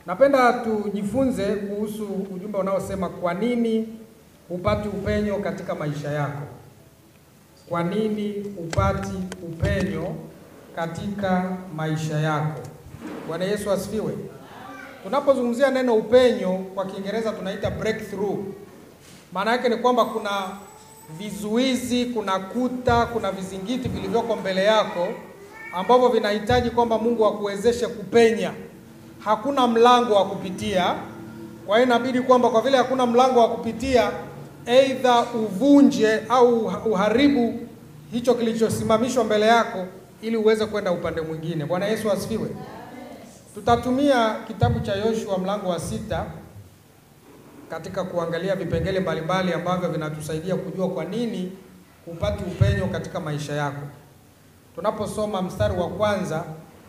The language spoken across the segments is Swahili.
Napenda tujifunze kuhusu ujumbe unaosema kwa nini hupati upenyo katika maisha yako. Kwa nini hupati upenyo katika maisha yako? Bwana Yesu asifiwe. Tunapozungumzia neno upenyo kwa Kiingereza tunaita breakthrough. Maana yake ni kwamba kuna vizuizi, kuna kuta, kuna vizingiti vilivyoko mbele yako ambavyo vinahitaji kwamba Mungu akuwezeshe kupenya. Hakuna mlango wa kupitia. Kwa hiyo inabidi kwamba kwa vile hakuna mlango wa kupitia, aidha uvunje au uharibu hicho kilichosimamishwa mbele yako ili uweze kwenda upande mwingine. Bwana Yesu asifiwe. Tutatumia kitabu cha Yoshua mlango wa sita katika kuangalia vipengele mbalimbali ambavyo vinatusaidia kujua kwa nini hupati upenyo katika maisha yako. Tunaposoma mstari wa kwanza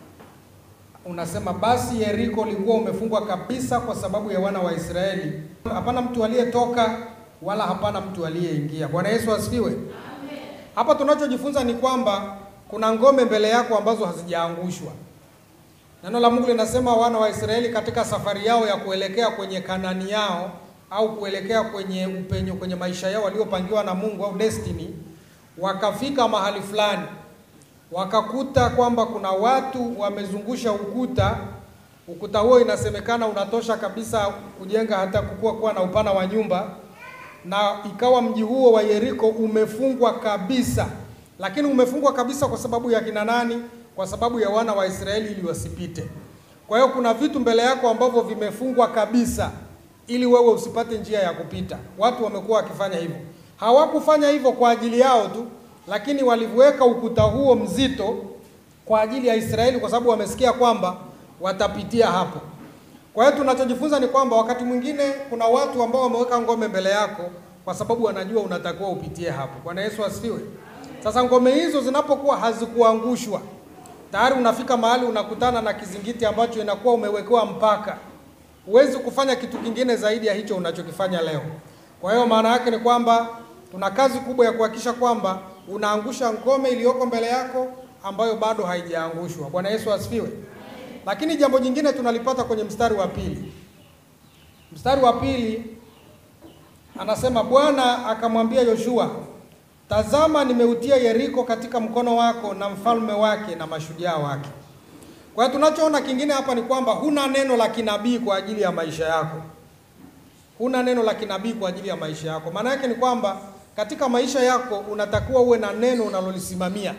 unasema, basi Yeriko ulikuwa umefungwa kabisa kwa sababu ya wana wa Israeli, hapana mtu aliyetoka wala hapana mtu aliyeingia. Bwana Yesu asifiwe. Hapa tunachojifunza ni kwamba kuna ngome mbele yako ambazo hazijaangushwa. Neno la Mungu linasema wana wa Israeli katika safari yao ya kuelekea kwenye Kanani yao au kuelekea kwenye upenyo kwenye maisha yao waliopangiwa na Mungu au destiny, wakafika mahali fulani wakakuta kwamba kuna watu wamezungusha ukuta. Ukuta huo inasemekana unatosha kabisa kujenga hata kukua kuwa na upana wa nyumba, na ikawa mji huo wa Yeriko umefungwa kabisa. Lakini umefungwa kabisa kwa sababu ya kina nani? Kwa sababu ya wana wa Israeli ili wasipite. Kwa hiyo kuna vitu mbele yako ambavyo vimefungwa kabisa ili wewe usipate njia ya kupita. Watu wamekuwa wakifanya hivyo. Hawakufanya hivyo kwa ajili yao tu, lakini waliweka ukuta huo mzito kwa ajili ya Israeli kwa sababu wamesikia kwamba watapitia hapo. Kwa hiyo tunachojifunza ni kwamba wakati mwingine kuna watu ambao wameweka ngome mbele yako kwa sababu wanajua unatakiwa upitie hapo. Bwana Yesu asifiwe. Sasa ngome hizo zinapokuwa hazikuangushwa, tayari unafika mahali unakutana na kizingiti ambacho inakuwa umewekewa mpaka. Huwezi kufanya kitu kingine zaidi ya hicho unachokifanya leo. Kwa hiyo maana yake ni kwamba tuna kazi kubwa ya kuhakikisha kwamba unaangusha ngome iliyoko mbele yako ambayo bado haijaangushwa. Bwana Yesu asifiwe. Lakini jambo jingine tunalipata kwenye mstari wa pili. Mstari wa pili anasema, Bwana akamwambia Yoshua, tazama, nimeutia Yeriko katika mkono wako na mfalme wake na mashujaa wake. Kwa hiyo tunachoona kingine hapa ni kwamba huna neno la kinabii kwa ajili ya maisha yako. Huna neno la kinabii kwa ajili ya maisha yako. Maana yake ni kwamba katika maisha yako unatakiwa uwe na neno unalolisimamia.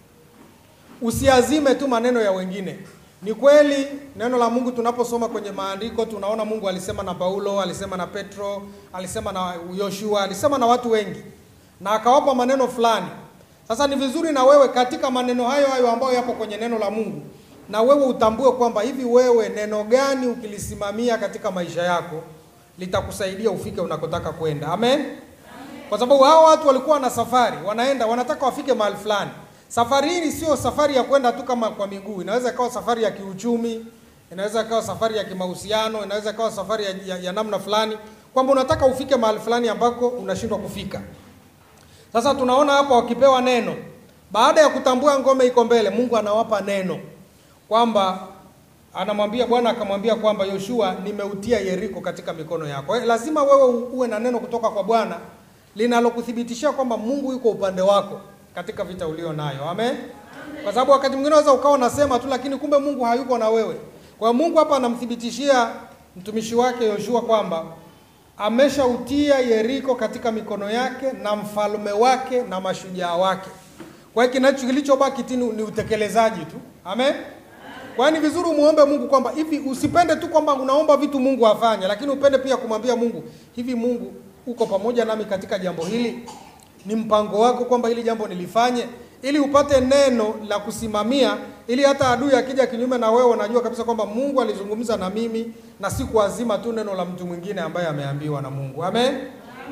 Usiazime tu maneno ya wengine. Ni kweli neno la Mungu tunaposoma kwenye maandiko tunaona Mungu alisema na Paulo, alisema na Petro, alisema na Yoshua, alisema na watu wengi na akawapa maneno fulani. Sasa ni vizuri na wewe katika maneno hayo hayo ambayo yapo kwenye neno la Mungu na wewe utambue kwamba hivi wewe neno gani ukilisimamia katika maisha yako litakusaidia ufike unakotaka kwenda. Amen. Kwa sababu hao watu walikuwa na safari, wanaenda wanataka wafike mahali fulani. Safari hii sio safari ya kwenda tu kama kwa miguu, inaweza ikawa safari ya kiuchumi, inaweza ikawa safari ya kimahusiano, inaweza ikawa safari ya, ya, ya namna fulani, kwamba unataka ufike mahali fulani ambako unashindwa kufika. Sasa tunaona hapa wakipewa neno, baada ya kutambua ngome iko mbele, Mungu anawapa neno kwamba anamwambia Bwana akamwambia kwamba Yoshua, nimeutia Yeriko katika mikono yako. Kwa hiyo lazima wewe uwe na neno kutoka kwa Bwana linalokuthibitishia kwamba Mungu yuko upande wako katika vita ulio nayo. Amen. Kwa sababu wakati mwingine unaweza ukawa unasema tu, lakini kumbe Mungu hayuko na wewe. Kwa hiyo Mungu hapa anamthibitishia mtumishi wake Yoshua kwamba ameshautia Yeriko katika mikono yake na mfalme wake na mashujaa wake. Kwa hiyo kinacho kilichobaki tini ni utekelezaji tu. Amen. Kwa hiyo ni vizuri umuombe Mungu kwamba hivi usipende tu kwamba unaomba vitu Mungu afanye, lakini upende pia kumwambia Mungu, hivi Mungu uko pamoja nami katika jambo hili? Ni mpango wako kwamba hili jambo nilifanye, ili upate neno la kusimamia, ili hata adui akija kinyume na wewe, unajua kabisa kwamba Mungu alizungumza na mimi na si kuazima tu neno la mtu mwingine ambaye ameambiwa na Mungu. Amen. Amen.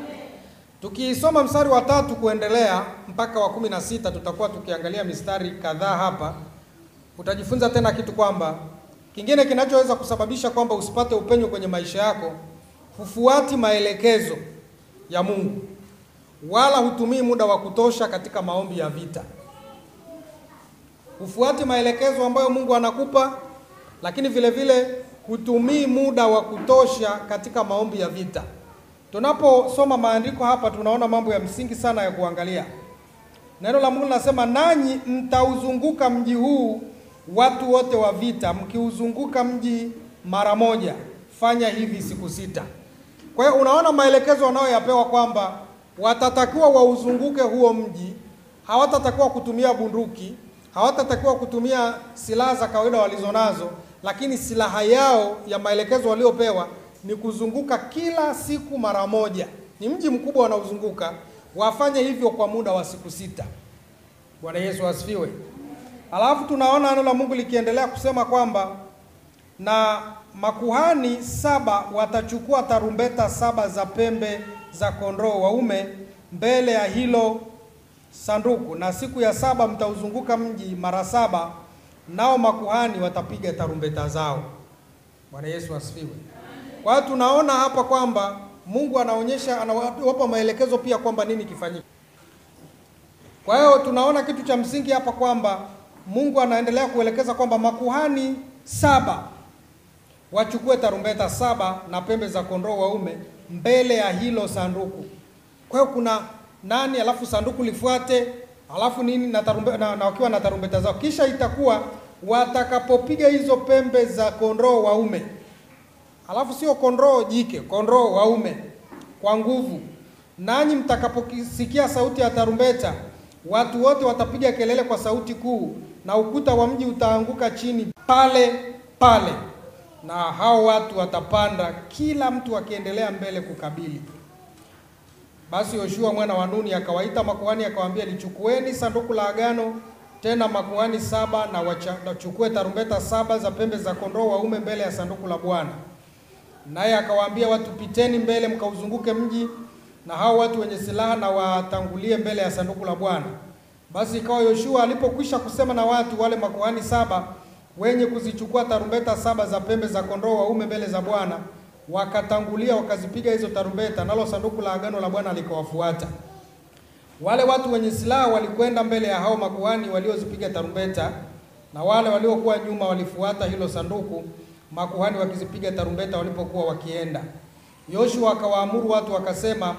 Tukisoma mstari wa tatu kuendelea mpaka wa kumi na sita tutakuwa tukiangalia mistari kadhaa hapa utajifunza tena kitu kwamba kingine kinachoweza kusababisha kwamba usipate upenyo kwenye maisha yako, hufuati maelekezo ya Mungu wala hutumii muda wa kutosha katika maombi ya vita. Hufuati maelekezo ambayo Mungu anakupa, lakini vile vile hutumii muda wa kutosha katika maombi ya vita. Tunaposoma maandiko hapa, tunaona mambo ya msingi sana ya kuangalia. Neno la Mungu linasema, nanyi mtauzunguka mji huu watu wote wa vita, mkiuzunguka mji mara moja, fanya hivi siku sita. Kwa hiyo unaona maelekezo wanayoyapewa kwamba watatakiwa wauzunguke huo mji, hawatatakiwa kutumia bunduki, hawatatakiwa kutumia silaha za kawaida walizonazo, lakini silaha yao ya maelekezo waliopewa ni kuzunguka kila siku mara moja. Ni mji mkubwa wanaozunguka, wafanye hivyo kwa muda wa siku sita. Bwana Yesu asifiwe. Alafu tunaona neno la Mungu likiendelea kusema kwamba na makuhani saba watachukua tarumbeta saba za pembe za kondoo waume mbele ya hilo sanduku, na siku ya saba mtauzunguka mji mara saba, nao makuhani watapiga tarumbeta zao. Bwana Yesu asifiwe. Kwa hiyo tunaona hapa kwamba Mungu anaonyesha, anawapa maelekezo pia kwamba nini kifanyike. Kwa hiyo tunaona kitu cha msingi hapa kwamba Mungu anaendelea kuelekeza kwamba makuhani saba wachukue tarumbeta saba na pembe za kondoo waume mbele ya hilo sanduku. Kwa hiyo kuna nani, alafu sanduku lifuate, alafu nini na tarumbeta, na, na wakiwa na tarumbeta zao, kisha itakuwa watakapopiga hizo pembe za kondoo waume, alafu sio kondoo jike, kondoo waume kwa nguvu, nanyi mtakaposikia sauti ya tarumbeta, watu wote watapiga kelele kwa sauti kuu, na ukuta wa mji utaanguka chini pale pale na hao watu watapanda, kila mtu akiendelea mbele kukabili. Basi Yoshua mwana wa Nuni akawaita makuhani akawaambia, lichukueni sanduku la agano, tena makuhani saba na wachukue tarumbeta saba za pembe za kondoo waume mbele ya sanduku la Bwana. Naye akawaambia watu, piteni mbele mkauzunguke mji, na hao watu wenye silaha na watangulie mbele ya sanduku la Bwana. Basi ikawa Yoshua alipokwisha kusema na watu wale makuhani saba wenye kuzichukua tarumbeta saba za pembe za kondoo waume mbele za Bwana wakatangulia wakazipiga hizo tarumbeta, nalo sanduku la agano la Bwana likawafuata. Wale watu wenye silaha walikwenda mbele ya hao makuhani waliozipiga tarumbeta, na wale waliokuwa nyuma walifuata hilo sanduku, makuhani wakizipiga tarumbeta walipokuwa wakienda. Yoshua akawaamuru watu akasema,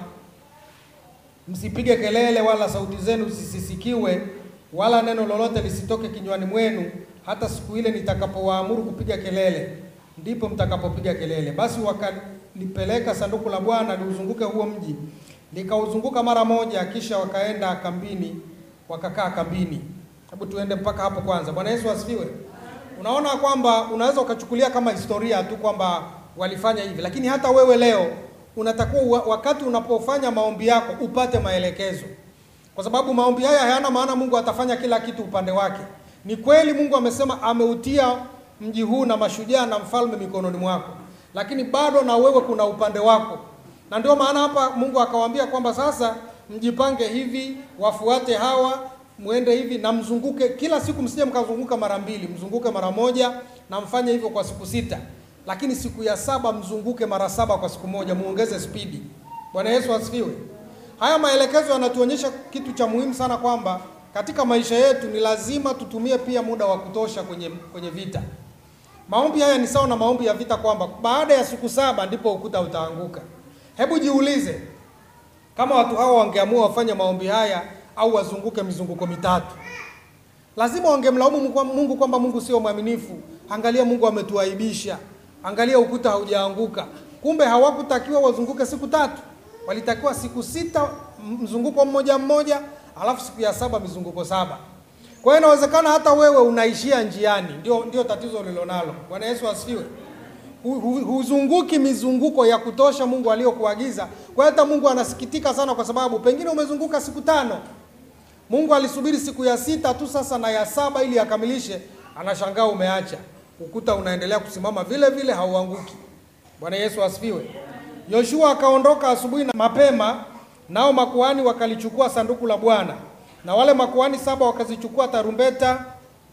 msipige kelele, wala sauti zenu zisisikiwe, wala neno lolote lisitoke kinywani mwenu hata siku ile nitakapowaamuru kupiga kelele, ndipo mtakapopiga kelele. Basi wakalipeleka sanduku la Bwana liuzunguke huo mji, likauzunguka mara moja, kisha wakaenda kambini, wakakaa kambini. Hebu tuende mpaka hapo kwanza. Bwana Yesu asifiwe. Unaona kwamba unaweza ukachukulia kama historia tu kwamba walifanya hivi, lakini hata wewe leo unatakiwa wakati unapofanya maombi yako upate maelekezo, kwa sababu maombi haya hayana maana Mungu atafanya kila kitu upande wake. Ni kweli Mungu amesema ameutia mji huu na mashujaa na mfalme mikononi mwako, lakini bado na wewe kuna upande wako, na ndio maana hapa Mungu akawaambia kwamba sasa mjipange hivi, wafuate hawa, muende hivi na mzunguke kila siku, msije mkazunguka mara mbili, mzunguke mara moja, na mfanye hivyo kwa siku sita, lakini siku ya saba mzunguke mara saba kwa siku moja, muongeze spidi. Bwana Yesu asifiwe. Haya maelekezo yanatuonyesha kitu cha muhimu sana kwamba katika maisha yetu ni lazima tutumie pia muda wa kutosha kwenye kwenye vita. Maombi haya ni sawa na maombi ya vita, kwamba baada ya siku saba ndipo ukuta utaanguka. Hebu jiulize, kama watu hawa wangeamua wafanye maombi haya au wazunguke mizunguko mitatu, lazima wangemlaumu Mungu kwamba Mungu sio mwaminifu. Angalia, Mungu ametuaibisha, angalia ukuta haujaanguka. Kumbe hawakutakiwa wazunguke siku tatu, walitakiwa siku sita, mzunguko mmoja mmoja alafu siku ya saba mizunguko saba. Kwa hiyo inawezekana hata wewe unaishia njiani, ndio ndio tatizo ulilonalo. Bwana Yesu asifiwe. Huzunguki mizunguko ya kutosha Mungu aliyokuagiza. Kwa hiyo hata Mungu anasikitika sana, kwa sababu pengine umezunguka siku tano, Mungu alisubiri siku ya sita tu sasa na ya saba ili akamilishe, anashangaa umeacha ukuta unaendelea kusimama vile vile, hauanguki. Bwana Yesu asifiwe. Yoshua akaondoka asubuhi na mapema nao makuhani wakalichukua sanduku la Bwana, na wale makuhani saba wakazichukua tarumbeta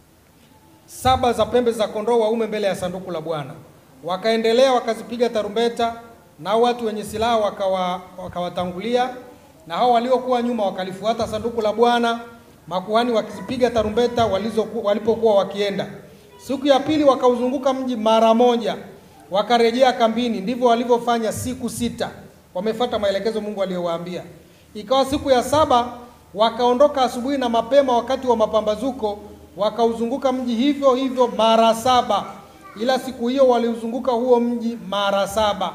saba za pembe za kondoo waume mbele ya sanduku la Bwana. Wakaendelea wakazipiga tarumbeta, nao watu wenye silaha wakawa wakawatangulia, na hao waliokuwa nyuma wakalifuata sanduku la Bwana, makuhani wakizipiga tarumbeta walizo walipokuwa wakienda. Siku ya pili wakauzunguka mji mara moja, wakarejea kambini. Ndivyo walivyofanya siku sita, wamefuata maelekezo Mungu aliyowaambia. Ikawa siku ya saba wakaondoka asubuhi na mapema, wakati wa mapambazuko, wakauzunguka mji hivyo hivyo mara saba, ila siku hiyo waliuzunguka huo mji mara saba.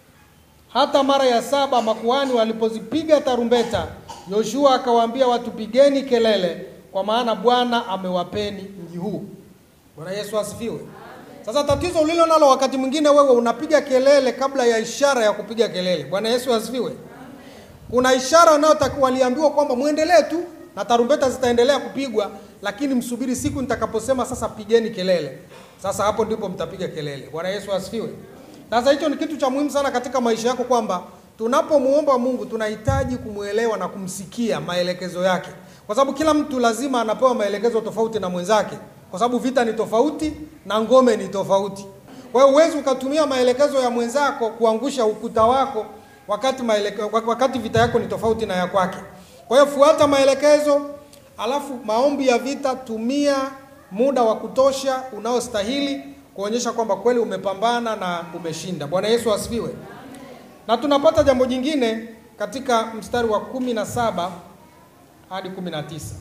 Hata mara ya saba makuhani walipozipiga tarumbeta, Yoshua akawaambia watu, pigeni kelele, kwa maana Bwana amewapeni mji huu. Bwana Yesu asifiwe. Sasa tatizo ulilo nalo wakati mwingine, wewe unapiga kelele kabla ya ishara ya kupiga kelele. Bwana Yesu asifiwe. Kuna ishara unayotakiwa, waliambiwa kwamba muendelee tu na tarumbeta zitaendelea kupigwa, lakini msubiri siku nitakaposema sasa pigeni kelele. Sasa hapo ndipo mtapiga kelele. Bwana Yesu asifiwe. Sasa hicho ni kitu cha muhimu sana katika maisha yako, kwamba tunapomuomba Mungu tunahitaji kumwelewa na kumsikia maelekezo yake, kwa sababu kila mtu lazima anapewa maelekezo tofauti na mwenzake, kwa sababu vita ni tofauti na ngome ni tofauti. Kwa hiyo huwezi ukatumia maelekezo ya mwenzako kuangusha ukuta wako wakati maeleke, wakati vita yako ni tofauti na ya kwake. Kwa hiyo fuata maelekezo, alafu maombi ya vita, tumia muda wa kutosha unaostahili kuonyesha kwamba kweli umepambana na umeshinda. Bwana Yesu asifiwe. Na tunapata jambo jingine katika mstari wa kumi na saba hadi kumi na tisa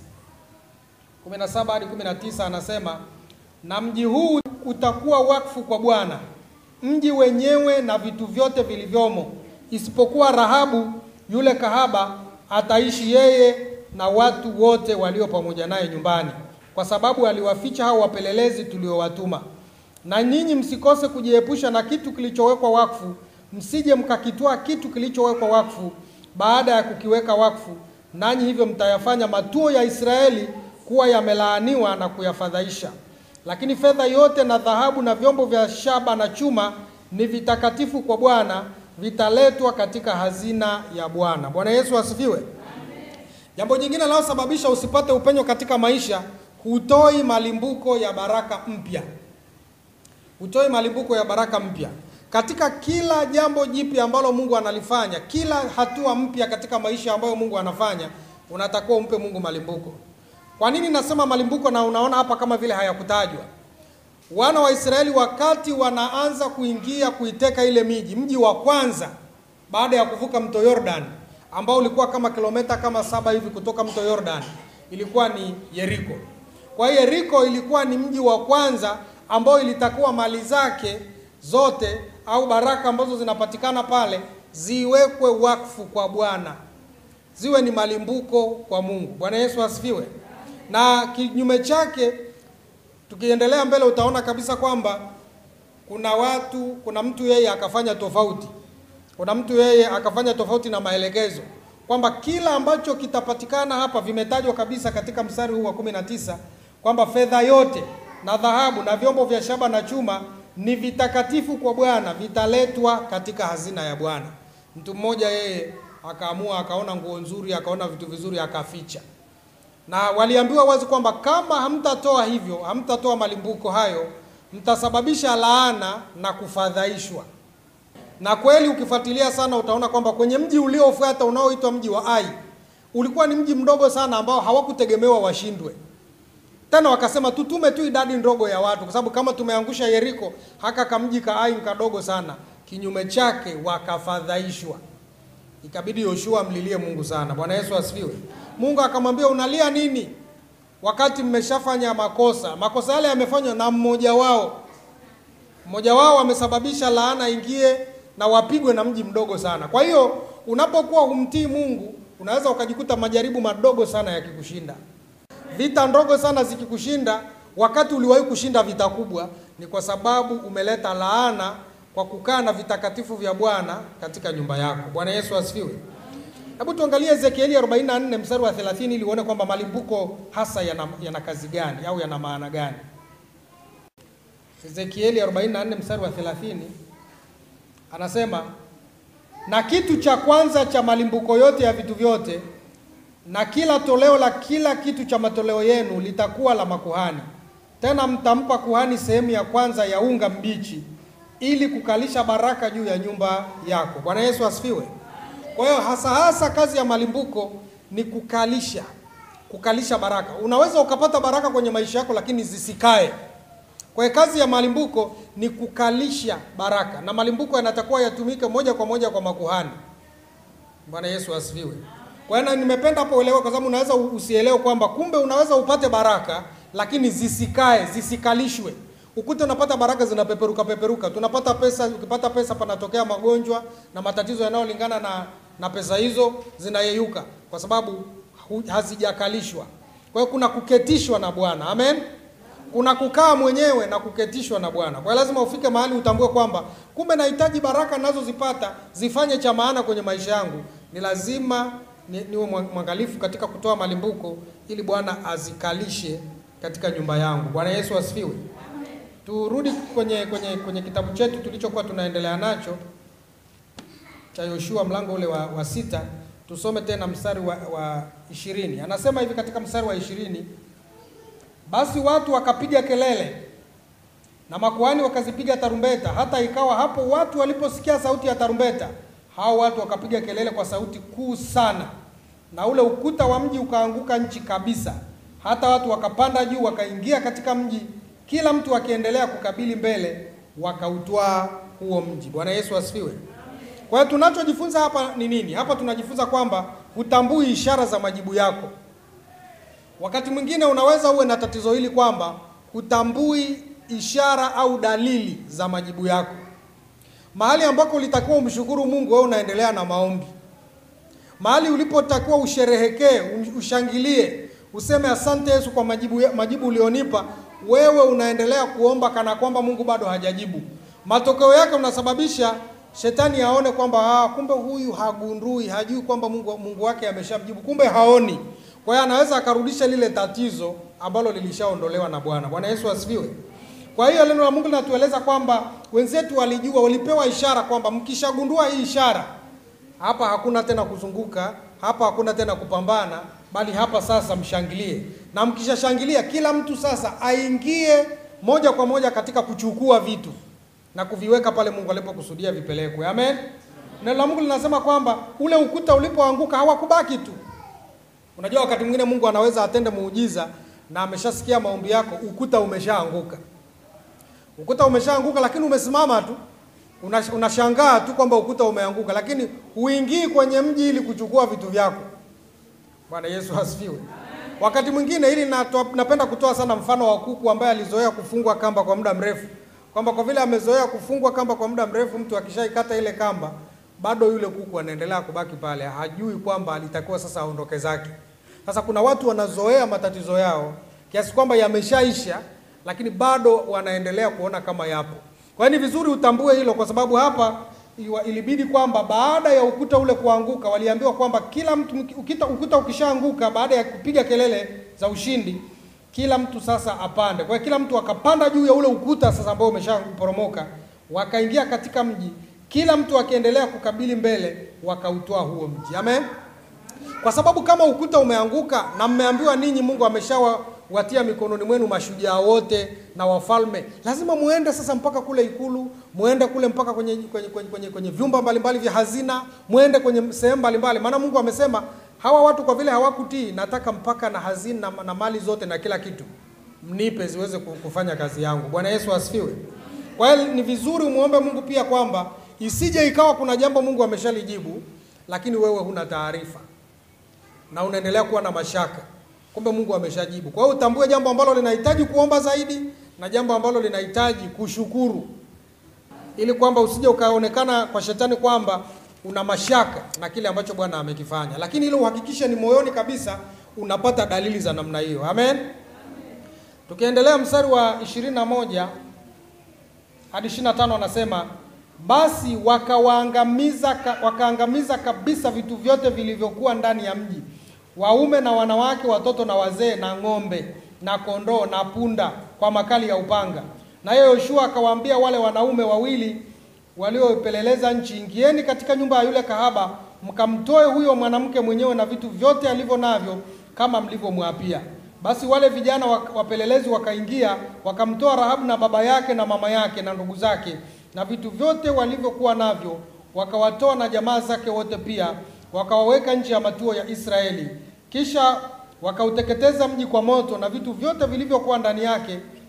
kumi na saba hadi kumi na tisa anasema, na mji huu utakuwa wakfu kwa Bwana, mji wenyewe na vitu vyote vilivyomo, isipokuwa Rahabu yule kahaba, ataishi yeye na watu wote walio pamoja naye nyumbani, kwa sababu aliwaficha hao wapelelezi tuliowatuma. Na nyinyi msikose kujiepusha na kitu kilichowekwa wakfu, msije mkakitwaa kitu kilichowekwa wakfu baada ya kukiweka wakfu, nanyi hivyo mtayafanya matuo ya Israeli kuwa yamelaaniwa na kuyafadhaisha. Lakini fedha yote na dhahabu na vyombo vya shaba na chuma ni vitakatifu kwa Bwana, vitaletwa katika hazina ya Bwana. Bwana Yesu asifiwe. Jambo jingine linalosababisha usipate upenyo katika maisha, hutoi malimbuko ya baraka mpya. Hutoi malimbuko ya baraka mpya katika kila jambo jipya ambalo Mungu analifanya, kila hatua mpya katika maisha ambayo Mungu anafanya, unatakiwa umpe Mungu malimbuko. Kwa nini nasema malimbuko? Na unaona hapa kama vile hayakutajwa. Wana wa Israeli wakati wanaanza kuingia kuiteka ile miji, mji wa kwanza baada ya kuvuka mto Yordan ambao ulikuwa kama kilomita kama saba hivi kutoka mto Yordan, ilikuwa ni Yeriko. Kwa hiyo Yeriko ilikuwa ni mji wa kwanza ambao ilitakiwa mali zake zote au baraka ambazo zinapatikana pale ziwekwe wakfu kwa Bwana, ziwe ni malimbuko kwa Mungu. Bwana Yesu asifiwe. Na kinyume chake, tukiendelea mbele, utaona kabisa kwamba kuna watu, kuna mtu yeye akafanya tofauti, kuna mtu yeye akafanya tofauti na maelekezo, kwamba kila ambacho kitapatikana hapa, vimetajwa kabisa katika mstari huu wa kumi na tisa kwamba fedha yote na dhahabu na vyombo vya shaba na chuma ni vitakatifu kwa Bwana, vitaletwa katika hazina ya Bwana. Mtu mmoja yeye akaamua, akaona nguo nzuri, akaona vitu vizuri, akaficha. Na waliambiwa wazi kwamba kama hamtatoa hivyo, hamtatoa malimbuko hayo, mtasababisha laana na kufadhaishwa. Na kweli ukifuatilia sana, utaona kwamba kwenye mji uliofuata unaoitwa mji wa Ai, ulikuwa ni mji mdogo sana ambao hawakutegemewa washindwe tena wakasema tutume tu idadi ndogo ya watu, kwa sababu kama tumeangusha Yeriko, haka kamji ka Ai kadogo sana. Kinyume chake wakafadhaishwa, ikabidi Yoshua amlilie Mungu sana. Bwana Yesu asifiwe. Mungu akamwambia unalia nini wakati mmeshafanya makosa? Makosa yale yamefanywa na mmoja wao, mmoja wao amesababisha laana ingie na wapigwe na mji mdogo sana. Kwa hiyo unapokuwa humtii Mungu, unaweza ukajikuta majaribu madogo sana yakikushinda vita ndogo sana zikikushinda wakati uliwahi kushinda vita kubwa, ni kwa sababu umeleta laana kwa kukaa na vitakatifu vya Bwana katika nyumba yako. Bwana Yesu asifiwe. Hebu tuangalie Ezekieli 44 mstari wa 30 ili uone kwamba malimbuko hasa yana, yana kazi gani au yana maana gani. Ezekieli 44 mstari wa 30 anasema, na kitu cha kwanza cha malimbuko yote ya vitu vyote na kila toleo la kila kitu cha matoleo yenu litakuwa la makuhani. Tena mtampa kuhani sehemu ya kwanza ya unga mbichi, ili kukalisha baraka juu ya nyumba yako. Bwana Yesu asifiwe. Kwa hiyo hasa hasa kazi ya malimbuko ni kukalisha, kukalisha baraka. Unaweza ukapata baraka kwenye maisha yako, lakini zisikae. Kwa hiyo kazi ya malimbuko ni kukalisha baraka, na malimbuko yanatakiwa yatumike moja kwa moja kwa makuhani. Bwana Yesu asifiwe. Kwa hiyo nimependa hapo uelewe, kwa sababu unaweza usielewe kwamba kumbe unaweza upate baraka lakini zisikae, zisikalishwe. Ukute unapata baraka zinapeperuka peperuka. Tunapata pesa, ukipata pesa panatokea magonjwa na matatizo yanayolingana na na pesa hizo zinayeyuka kwa sababu hu- hazijakalishwa. Kwa hiyo kuna kuketishwa na Bwana. Amen. Kuna kukaa mwenyewe na kuketishwa na Bwana. Kwa hiyo lazima ufike mahali utambue kwamba kumbe nahitaji baraka ninazozipata zifanye cha maana kwenye maisha yangu. Ni lazima ni, niwe mwa- mwangalifu katika kutoa malimbuko ili Bwana azikalishe katika nyumba yangu. Bwana Yesu asifiwe. Turudi kwenye kwenye kwenye kitabu chetu tulichokuwa tunaendelea nacho cha Yoshua mlango ule wa, wa sita tusome tena mstari wa, wa ishirini. Anasema hivi katika mstari wa ishirini, basi watu wakapiga kelele na makuhani wakazipiga tarumbeta, hata ikawa hapo watu waliposikia sauti ya tarumbeta, hao watu wakapiga kelele kwa sauti kuu sana, na ule ukuta wa mji ukaanguka nchi kabisa, hata watu wakapanda juu wakaingia katika mji, kila mtu akiendelea kukabili mbele, wakautwaa huo mji. Bwana Yesu asifiwe. Kwa hiyo tunachojifunza hapa ni nini? Hapa tunajifunza kwamba hutambui ishara za majibu yako. Wakati mwingine unaweza uwe na tatizo hili kwamba hutambui ishara au dalili za majibu yako. Mahali ambako ulitakiwa umshukuru Mungu, wewe unaendelea na maombi. Mahali ulipotakiwa usherehekee, um- ushangilie, useme asante Yesu kwa majibu, majibu ulionipa, wewe unaendelea kuomba kana kwamba Mungu bado hajajibu. Matokeo yake unasababisha shetani aone kwamba ah, kumbe huyu hagundui, hajui kwamba Mungu, Mungu wake ameshamjibu, kumbe haoni. Kwa hiyo anaweza akarudisha lile tatizo ambalo lilishaondolewa na Bwana. Bwana Yesu asifiwe. Kwa hiyo neno la Mungu linatueleza kwamba wenzetu walijua, walipewa ishara kwamba mkishagundua hii ishara, hapa hakuna tena kuzunguka, hapa hakuna tena kupambana, bali hapa sasa mshangilie. Na mkishashangilia, kila mtu sasa aingie moja kwa moja katika kuchukua vitu na kuviweka pale Mungu alipokusudia vipelekwe. Amen. Neno la Mungu linasema kwamba ule ukuta ulipoanguka hawakubaki tu. Unajua wakati mwingine Mungu anaweza atende muujiza na ameshasikia maombi yako, ukuta umeshaanguka. Ukuta umeshaanguka lakini umesimama tu. Unash- Unashangaa tu kwamba ukuta umeanguka lakini huingii kwenye mji ili kuchukua vitu vyako. Bwana Yesu asifiwe. Wakati mwingine ili natoa- napenda kutoa sana mfano wa kuku ambaye alizoea kufungwa kamba kwa muda mrefu, kwamba kwa vile amezoea kufungwa kamba kwa muda mrefu, mtu akishaikata ile kamba, bado yule kuku anaendelea kubaki pale, hajui kwamba alitakiwa sasa aondoke zake. Sasa kuna watu wanazoea matatizo yao kiasi kwamba yameshaisha, lakini bado wanaendelea kuona kama yapo. Kwa hiyo ni vizuri utambue hilo, kwa sababu hapa iliwa- ilibidi kwamba baada ya ukuta ule kuanguka, waliambiwa kwamba kila mtu ukita, ukuta ukishaanguka, baada ya kupiga kelele za ushindi, kila mtu sasa apande. Kwa hiyo kila mtu akapanda juu ya ule ukuta sasa ambao umeshaporomoka, wakaingia katika mji, kila mtu akiendelea kukabili mbele, wakautoa huo mji. Amen. Kwa sababu kama ukuta umeanguka na mmeambiwa ninyi Mungu ameshawatia mikononi mwenu mashujaa wote na wafalme, lazima muende sasa mpaka kule ikulu, muende kule mpaka kwenye kwenye, kwenye, kwenye, kwenye vyumba mbalimbali vya hazina, muende kwenye sehemu mbalimbali, maana Mungu amesema hawa watu kwa vile hawakutii, nataka mpaka na hazina na, na mali zote na kila kitu mnipe ziweze ku- kufanya kazi yangu. Bwana Yesu asifiwe. Kwa hiyo ni vizuri umuombe Mungu pia kwamba isije ikawa kuna jambo Mungu ameshalijibu, lakini wewe huna taarifa na unaendelea kuwa na mashaka, kumbe Mungu ameshajibu. Kwa hiyo utambue jambo ambalo linahitaji kuomba zaidi na jambo ambalo linahitaji kushukuru, ili kwamba usije ukaonekana kwa shetani kwamba una mashaka na kile ambacho Bwana amekifanya, lakini ili uhakikishe ni moyoni kabisa unapata dalili za namna hiyo. Amen. Tukiendelea mstari wa 21 hadi 25 anasema basi wakawaangamiza ka, wakaangamiza kabisa vitu vyote vilivyokuwa ndani ya mji, waume na wanawake, watoto na wazee, na ng'ombe na kondoo na punda, kwa makali ya upanga. Naye Yoshua akawaambia wale wanaume wawili waliopeleleza nchi, ingieni katika nyumba ya yule kahaba, mkamtoe huyo mwanamke mwenyewe na vitu vyote alivyo navyo, kama mlivyomwapia. Basi wale vijana wa- wapelelezi wakaingia, wakamtoa Rahabu na baba yake na mama yake na ndugu zake na vitu vyote walivyokuwa navyo, wakawatoa na jamaa zake wote pia, wakawaweka nje ya matuo ya Israeli. Kisha wakauteketeza mji kwa moto na vitu vyote vilivyokuwa ndani yake,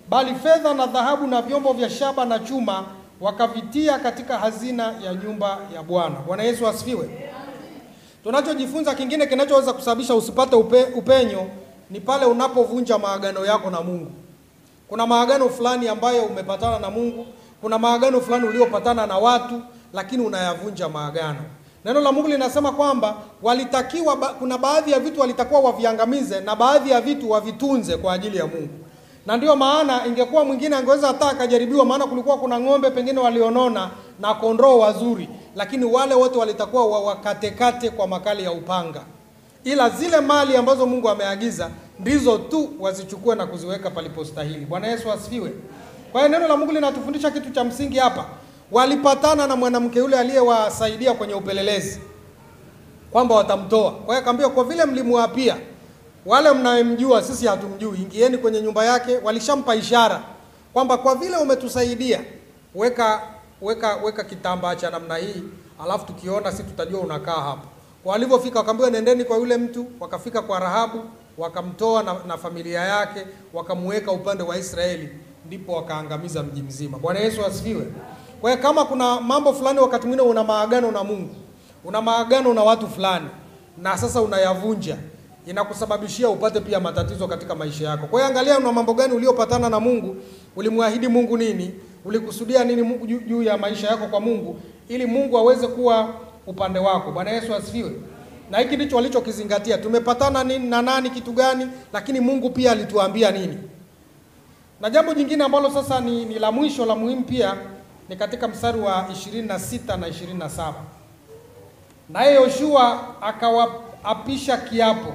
bali fedha na dhahabu na vyombo vya shaba na chuma wakavitia katika hazina ya nyumba ya Bwana. Bwana Yesu asifiwe. Tunachojifunza kingine kinachoweza kusababisha usipate upe, upenyo ni pale unapovunja maagano yako na Mungu. Kuna maagano fulani ambayo umepatana na Mungu, kuna maagano fulani uliopatana na watu, lakini unayavunja maagano. Neno la Mungu linasema kwamba walitakiwa ba, kuna baadhi ya vitu walitakiwa waviangamize na baadhi ya vitu wavitunze kwa ajili ya Mungu. Na ndio maana ingekuwa mwingine angeweza hata akajaribiwa, maana kulikuwa kuna ng'ombe pengine walionona na kondoo wazuri, lakini wale wote walitakuwa wakatekate kwa makali ya upanga, ila zile mali ambazo Mungu ameagiza ndizo tu wazichukue na kuziweka palipostahili. Bwana Yesu asifiwe. Kwa hiyo neno la Mungu linatufundisha kitu cha msingi hapa. Walipatana na mwanamke yule aliyewasaidia kwenye upelelezi kwamba watamtoa. Kwa hiyo akamwambia, kwa vile mlimwapia wale mnayemjua, sisi hatumjui, ingieni kwenye nyumba yake. Walishampa ishara kwamba kwa vile umetusaidia, weka weka weka kitambaa cha namna hii, alafu tukiona sisi tutajua unakaa hapa. Kwa walivyofika, wakaambiwa nendeni kwa yule mtu. Wakafika kwa Rahabu, wakamtoa na, na familia yake, wakamweka upande wa Israeli, ndipo wakaangamiza mji mzima. Bwana Yesu asifiwe. Kwa hiyo kama kuna mambo fulani, wakati mwingine una maagano na Mungu, una maagano na watu fulani, na sasa unayavunja inakusababishia upate pia matatizo katika maisha yako. Kwa hiyo angalia, una mambo gani uliopatana na Mungu, ulimwahidi Mungu nini, ulikusudia nini Mungu juu ya maisha yako kwa Mungu, ili Mungu aweze kuwa upande wako. Bwana Yesu asifiwe. Na hiki ndicho walichokizingatia, tumepatana nini na nani, kitu gani, lakini Mungu pia alituambia nini. Na jambo jingine ambalo sasa ni, ni la mwisho la muhimu pia ni katika mstari wa 26 na 27, naye Yoshua akawaapisha kiapo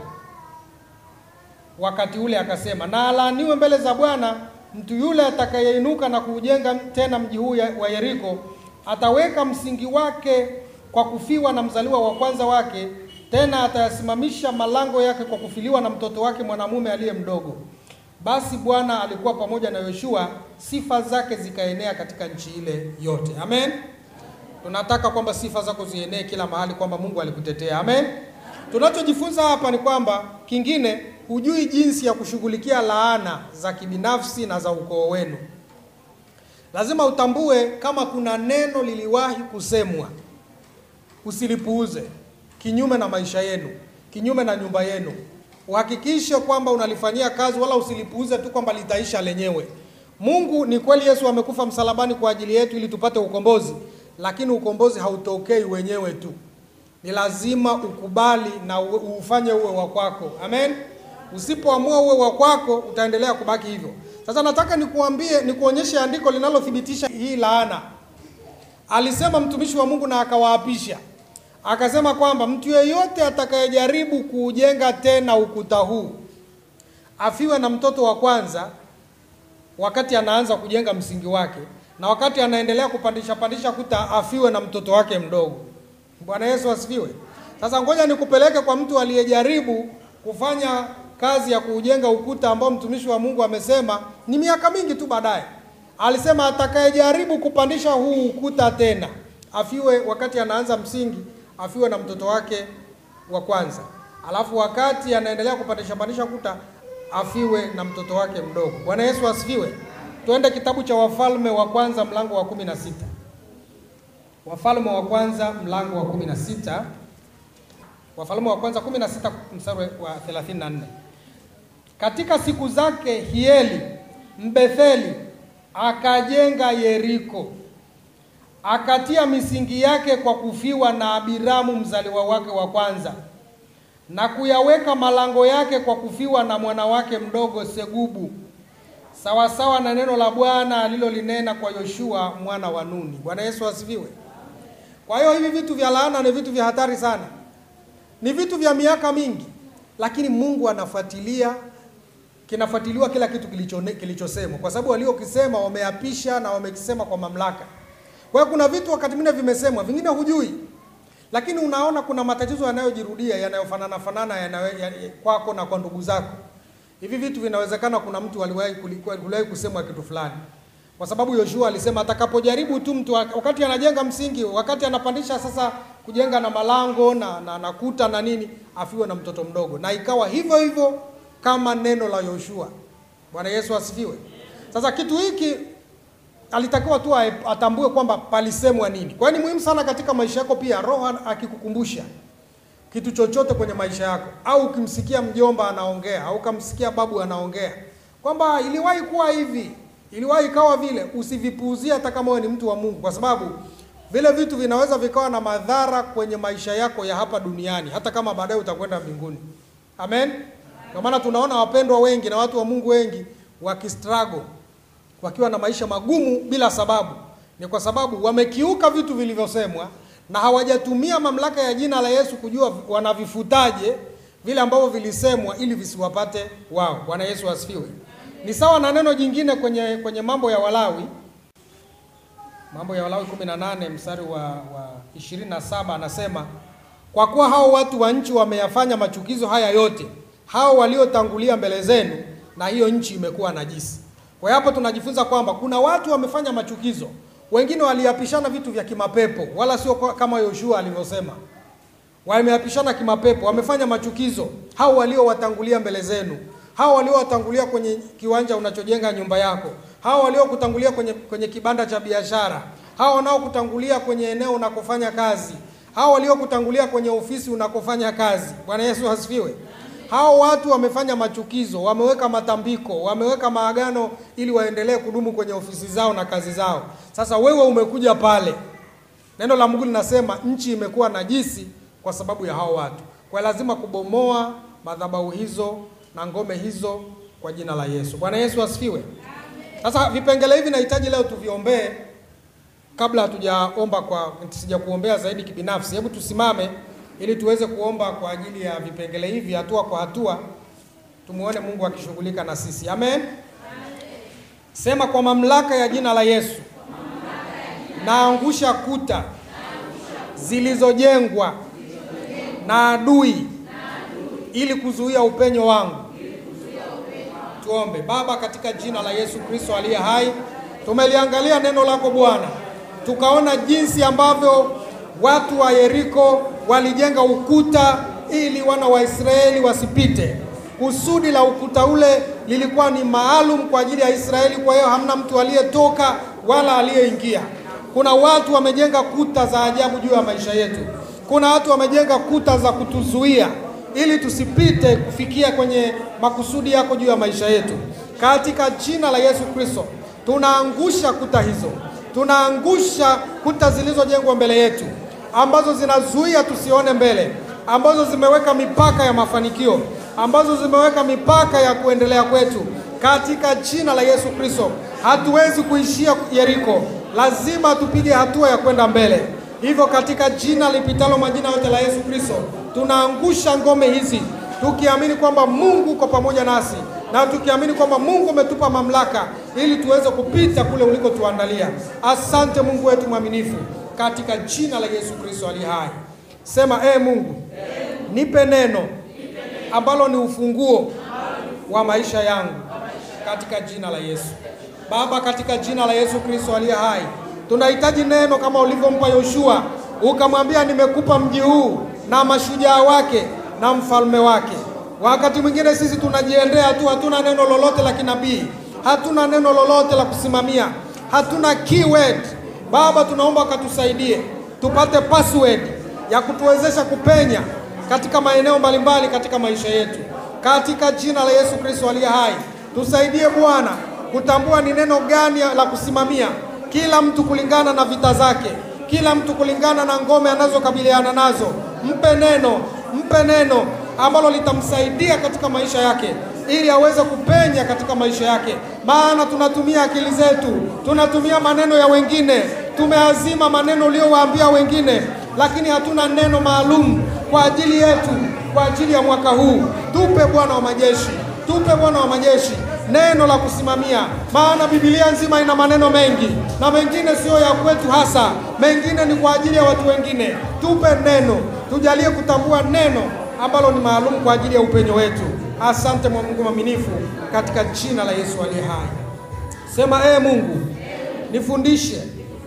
wakati ule akasema, na alaaniwe mbele za Bwana mtu yule atakayeinuka na kuujenga tena mji huu wa Yeriko, ataweka msingi wake kwa kufiwa na mzaliwa wa kwanza wake, tena atayasimamisha malango yake kwa kufiliwa na mtoto wake mwanamume aliye mdogo. Basi Bwana alikuwa pamoja na Yoshua, sifa zake zikaenea katika nchi ile yote. Amen. Tunataka kwamba sifa zako zienee kila mahali, kwamba Mungu alikutetea. Amen. Tunachojifunza hapa ni kwamba kingine hujui jinsi ya kushughulikia laana za kibinafsi na za ukoo wenu. Lazima utambue kama kuna neno liliwahi kusemwa, usilipuuze, kinyume na maisha yenu, kinyume na nyumba yenu. Uhakikishe kwamba unalifanyia kazi, wala usilipuuze tu kwamba litaisha lenyewe. Mungu ni kweli, Yesu amekufa msalabani kwa ajili yetu ili tupate ukombozi, lakini ukombozi hautokei wenyewe tu, ni lazima ukubali na ufanye uwe wa kwako. Amen. Usipoamua uwe wa kwako utaendelea kubaki hivyo. Sasa nataka nikuambie, nikuonyeshe andiko linalothibitisha hii laana. Alisema mtumishi wa Mungu na akawaapisha, akasema kwamba mtu yeyote atakayejaribu kuujenga tena ukuta huu afiwe na mtoto wa kwanza wakati anaanza kujenga msingi wake, na wakati anaendelea kupandisha pandisha kuta afiwe na mtoto wake mdogo. Bwana Yesu asifiwe. Sasa ngoja nikupeleke kwa mtu aliyejaribu kufanya kazi ya kuujenga ukuta ambao mtumishi wa Mungu amesema ni miaka mingi tu baadaye. Alisema atakayejaribu kupandisha huu ukuta tena afiwe wakati anaanza msingi, afiwe na mtoto wake wa kwanza, alafu wakati anaendelea kupandisha pandisha kuta afiwe na mtoto wake mdogo. Bwana Yesu asifiwe. Twende kitabu cha Wafalme wa kwanza mlango wa kumi na sita. Wafalme wa kwanza mlango wa kumi na sita. Wafalme wa kwanza 16 mstari wa 34. Katika siku zake Hieli Mbetheli akajenga Yeriko, akatia misingi yake kwa kufiwa na Abiramu mzaliwa wake wa kwanza, na kuyaweka malango yake kwa kufiwa na mwana wake mdogo Segubu, sawasawa na neno la Bwana alilolinena kwa Yoshua mwana wa Nuni. Bwana Yesu asifiwe. Kwa hiyo hivi vitu vya laana ni vitu vya hatari sana ni vitu vya miaka mingi, lakini Mungu anafuatilia, kinafuatiliwa kila kitu kilichosemwa kilicho, kwa sababu waliokisema wameapisha na wamekisema kwa mamlaka. Kwa hiyo kuna vitu wakati mwingine vimesemwa, vingine hujui, lakini unaona kuna matatizo yanayojirudia yanayofanana fanana yanayo, ya, kwako na kwa ndugu zako. Hivi vitu vinawezekana kuna mtu aliwahi kuliwahi kusemwa kitu fulani, kwa sababu Yoshua alisema atakapojaribu tu mtu wakati anajenga msingi, wakati anapandisha sasa kujenga na malango na, na, na kuta na nini, afiwe na mtoto mdogo, na ikawa hivyo hivyo kama neno la Yoshua. Bwana Yesu asifiwe. Sasa kitu hiki alitakiwa tu ae- atambue kwamba palisemwa nini. Kwa hiyo ni muhimu sana katika maisha yako pia, Roho akikukumbusha kitu chochote kwenye maisha yako, au ukimsikia mjomba anaongea au ukamsikia babu anaongea kwamba iliwahi kuwa hivi, iliwahi ikawa vile, usivipuuzie hata kama wewe ni mtu wa Mungu, kwa sababu vile vitu vinaweza vikawa na madhara kwenye maisha yako ya hapa duniani, hata kama baadaye utakwenda mbinguni. Amen. Ndio maana tunaona wapendwa wengi na watu wa Mungu wengi wakistruggle, wakiwa na maisha magumu bila sababu. Ni kwa sababu wamekiuka vitu vilivyosemwa na hawajatumia mamlaka ya jina la Yesu kujua wanavifutaje vile ambavyo vilisemwa ili visiwapate wao. Bwana Yesu asifiwe. Ni sawa na neno jingine kwenye kwenye mambo ya Walawi Mambo ya Walawi 18 mstari wa, wa 27 anasema, kwa kuwa hao watu wa nchi wameyafanya machukizo haya yote, hao waliotangulia mbele zenu, na hiyo nchi imekuwa najisi. Kwa hiyo hapo tunajifunza kwamba kuna watu wamefanya machukizo, wengine waliapishana vitu vya kimapepo, wala sio kwa- kama Yoshua alivyosema wameapishana kimapepo, wamefanya machukizo. Hao waliowatangulia mbele zenu, hao waliowatangulia kwenye kiwanja unachojenga nyumba yako, hao waliokutangulia kwenye, kwenye kibanda cha biashara, hao wanaokutangulia kwenye eneo unakofanya kazi, hao waliokutangulia kwenye ofisi unakofanya kazi. Bwana Yesu asifiwe. Hao watu wamefanya machukizo, wameweka matambiko, wameweka maagano ili waendelee kudumu kwenye ofisi zao na kazi zao. Sasa wewe umekuja pale Neno la Mungu linasema nchi imekuwa najisi kwa sababu ya hao watu. Kwa hiyo lazima kubomoa madhabahu hizo na ngome hizo kwa jina la Yesu. Bwana Yesu asifiwe. Sasa vipengele hivi nahitaji leo tuviombee kabla hatujaomba kwa sija kuombea zaidi kibinafsi. Hebu tusimame ili tuweze kuomba kwa ajili ya vipengele hivi hatua kwa hatua, tumuone Mungu akishughulika na sisi. Amen. Sema kwa mamlaka ya jina la Yesu naangusha kuta zilizojengwa na adui ili kuzuia upenyo wangu. Tuombe. Baba, katika jina la Yesu Kristo aliye hai, tumeliangalia neno lako Bwana, tukaona jinsi ambavyo watu wa Yeriko walijenga ukuta ili wana wa Israeli wasipite. Kusudi la ukuta ule lilikuwa ni maalum kwa ajili ya Israeli, kwa hiyo hamna mtu aliyetoka wala aliyeingia. Kuna watu wamejenga kuta za ajabu juu ya maisha yetu. Kuna watu wamejenga kuta za kutuzuia ili tusipite kufikia kwenye makusudi yako juu ya maisha yetu. Katika jina la Yesu Kristo, tunaangusha kuta hizo, tunaangusha kuta zilizojengwa mbele yetu ambazo zinazuia tusione mbele, ambazo zimeweka mipaka ya mafanikio, ambazo zimeweka mipaka ya kuendelea kwetu. Katika jina la Yesu Kristo, hatuwezi kuishia Yeriko, lazima tupige hatua ya kwenda mbele. Hivyo katika jina lipitalo majina yote la Yesu Kristo, tunaangusha ngome hizi tukiamini kwamba Mungu uko pamoja nasi na tukiamini kwamba Mungu umetupa mamlaka ili tuweze kupita kule ulikotuandalia. Asante Mungu wetu mwaminifu, katika jina la Yesu Kristo ali hai. Sema ee Mungu, nipe neno ambalo ni ufunguo wa maisha yangu katika jina la Yesu. Baba, katika jina la Yesu Kristo aliye hai, tunahitaji neno kama ulivyompa Yoshua, ukamwambia nimekupa mji huu na mashujaa wake na mfalme wake. Wakati mwingine sisi tunajiendea tu, hatuna neno lolote la kinabii, hatuna neno lolote la kusimamia, hatuna keyword. Baba, tunaomba ukatusaidie tupate password ya kutuwezesha kupenya katika maeneo mbalimbali katika maisha yetu, katika jina la Yesu Kristo aliye hai. Tusaidie Bwana kutambua ni neno gani la kusimamia, kila mtu kulingana na vita zake, kila mtu kulingana na ngome anazokabiliana nazo. Mpe neno, mpe neno ambalo litamsaidia katika maisha yake ili aweze kupenya katika maisha yake, maana tunatumia akili zetu, tunatumia maneno ya wengine, tumeazima maneno uliyowaambia wengine, lakini hatuna neno maalum kwa ajili yetu, kwa ajili ya mwaka huu. Tupe Bwana wa majeshi, tupe Bwana wa majeshi neno la kusimamia, maana Biblia nzima ina maneno mengi na mengine siyo ya kwetu hasa, mengine ni kwa ajili ya watu wengine. Tupe neno, tujalie kutambua neno ambalo ni maalum kwa ajili ya upenyo wetu. Asante mwa Mungu mwaminifu, katika jina la Yesu aliye hai. Sema ee Mungu, nifundishe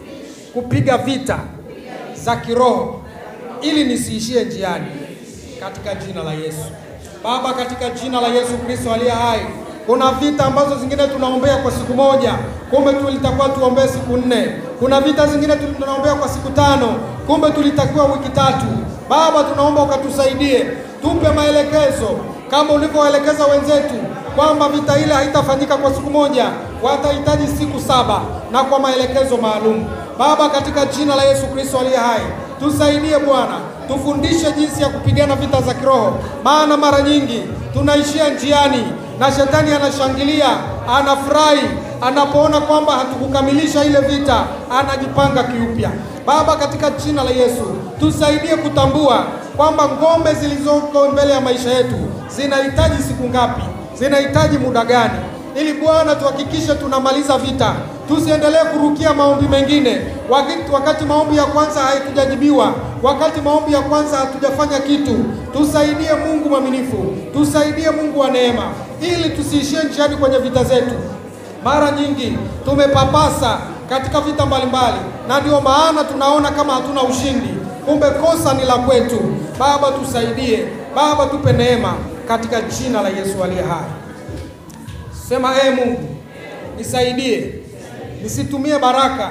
kupiga vita za kiroho ili nisiishie njiani, katika jina la Yesu. Baba, katika jina la Yesu Kristo aliye hai, Kuna vita ambazo zingine tunaombea kwa siku moja, kumbe tulitakiwa tuombee siku nne. Kuna vita zingine tunaombea kwa siku tano, kumbe tulitakiwa wiki tatu. Baba, tunaomba ukatusaidie, tupe maelekezo kama ulivyoelekeza wenzetu kwamba vita ile haitafanyika kwa siku moja, watahitaji siku saba na kwa maelekezo maalum. Baba, katika jina la Yesu Kristo aliye hai, tusaidie Bwana, tufundishe jinsi ya kupigana vita za kiroho, maana mara nyingi tunaishia njiani na shetani anashangilia, anafurahi anapoona kwamba hatukukamilisha ile vita, anajipanga kiupya. Baba, katika jina la Yesu tusaidie kutambua kwamba ngome zilizoko mbele ya maisha yetu zinahitaji siku ngapi, zinahitaji muda gani, ili Bwana tuhakikishe tunamaliza vita. Tusiendelee kurukia maombi mengine wakati, wakati maombi ya kwanza haitujajibiwa, wakati maombi ya kwanza hatujafanya kitu. Tusaidie Mungu mwaminifu, tusaidie Mungu wa neema, ili tusiishie njiani kwenye vita zetu. Mara nyingi tumepapasa katika vita mbalimbali, na ndio maana tunaona kama hatuna ushindi, kumbe kosa ni la kwetu. Baba tusaidie, Baba tupe neema, katika jina la Yesu aliye hai. Sema ee Mungu, nisaidie nisitumie baraka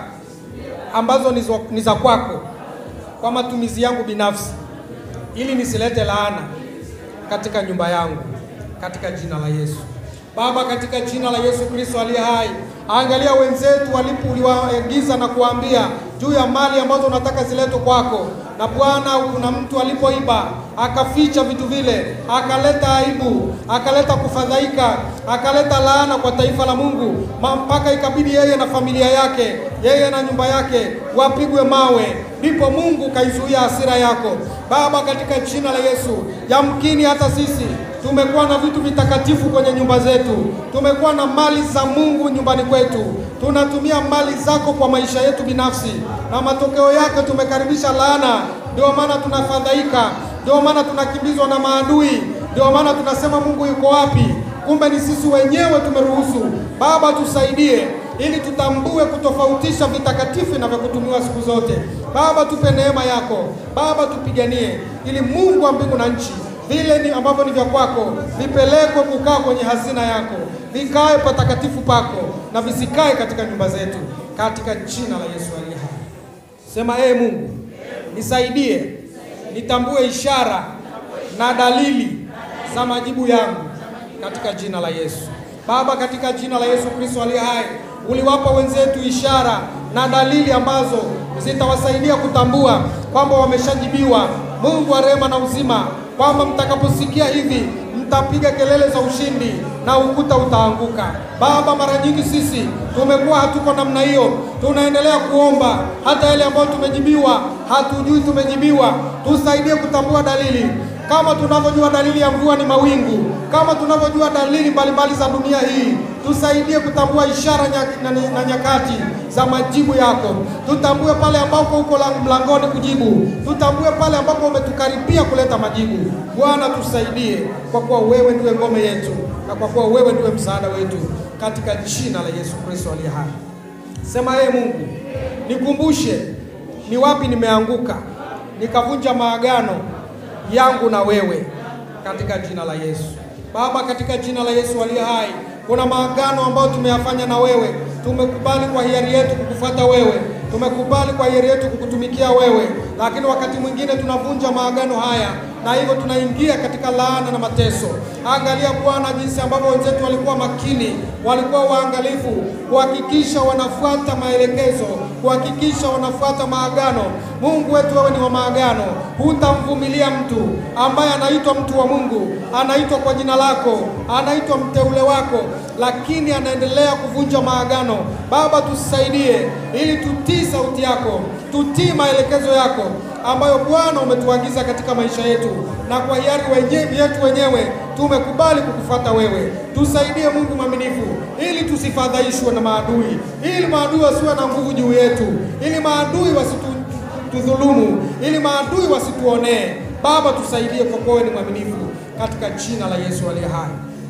ambazo ni za kwako kwa matumizi yangu binafsi, ili nisilete laana katika nyumba yangu, katika jina la Yesu. Baba, katika jina la Yesu Kristo aliye hai, angalia wenzetu walipo, uliwaagiza na kuambia juu ya mali ambazo unataka ziletwe kwako, na Bwana, kuna mtu alipoiba akaficha vitu vile, akaleta aibu, akaleta kufadhaika, akaleta laana kwa taifa la Mungu, mpaka ikabidi yeye na familia yake, yeye na nyumba yake wapigwe mawe. Ndipo Mungu kaizuia hasira yako Baba, katika jina la Yesu. Yamkini hata sisi tumekuwa na vitu vitakatifu kwenye nyumba zetu, tumekuwa na mali za Mungu nyumbani kwetu, tunatumia mali zako kwa maisha yetu binafsi, na matokeo yake tumekaribisha laana. Ndio maana tunafadhaika, ndio maana tunakimbizwa na maadui, ndio maana tunasema Mungu yuko wapi? Kumbe ni sisi wenyewe tumeruhusu. Baba, tusaidie ili tutambue kutofautisha vitakatifu na vya kutumiwa siku zote. Baba, tupe neema yako Baba, tupiganie ili Mungu wa mbingu na nchi vile ni ambavyo ni vya kwako vipelekwe kukaa kwenye hazina yako, vikae patakatifu pako na visikae katika nyumba zetu, katika jina la Yesu aliye hai. Sema ee Mungu, nisaidie nitambue ishara na dalili za majibu yangu katika jina la Yesu. Baba, katika jina la Yesu Kristo aliye hai, uliwapa wenzetu ishara na dalili ambazo zitawasaidia kutambua kwamba wameshajibiwa. Mungu wa rehema na uzima, kwamba mtakaposikia hivi mtapiga kelele za ushindi na ukuta utaanguka. Baba, mara nyingi sisi tumekuwa hatuko namna hiyo, tunaendelea kuomba hata yale ambayo tumejibiwa hatujui tumejibiwa. Tusaidie kutambua dalili kama tunavyojua dalili ya mvua ni mawingu, kama tunavyojua dalili mbalimbali za dunia hii. Tusaidie kutambua ishara na, na, na nyakati za majibu yako. Tutambue pale ambapo uko mlangoni kujibu, tutambue pale ambapo umetukaribia kuleta majibu. Bwana, tusaidie, kwa kuwa wewe ndiwe ngome yetu na kwa kuwa wewe ndiwe msaada wetu, katika jina la Yesu Kristo aliye hai. Sema ee Mungu, nikumbushe ni wapi nimeanguka nikavunja maagano yangu na wewe katika jina la Yesu. Baba, katika jina la Yesu aliye hai, kuna maagano ambayo tumeyafanya na wewe. Tumekubali kwa hiari yetu kukufuata wewe, tumekubali kwa hiari yetu kukutumikia wewe, lakini wakati mwingine tunavunja maagano haya na hivyo tunaingia katika laana na mateso. Angalia Bwana, jinsi ambavyo wenzetu walikuwa makini, walikuwa waangalifu kuhakikisha wanafuata maelekezo, kuhakikisha wanafuata maagano. Mungu wetu, wewe ni wa maagano, hutamvumilia mtu ambaye anaitwa mtu wa Mungu, anaitwa kwa jina lako, anaitwa mteule wako, lakini anaendelea kuvunja maagano. Baba, tusaidie ili tutii sauti yako, tutii maelekezo yako ambayo Bwana umetuagiza katika maisha yetu, na kwa hiari wenye, yetu wenyewe tumekubali kukufuata wewe. Tusaidie Mungu mwaminifu, ili tusifadhaishwe na maadui, ili maadui wasiwe na nguvu juu yetu, ili maadui wasitudhulumu, ili maadui wasituonee. Baba, tusaidie kwa kuwa wewe ni mwaminifu, katika jina la Yesu aliye hai.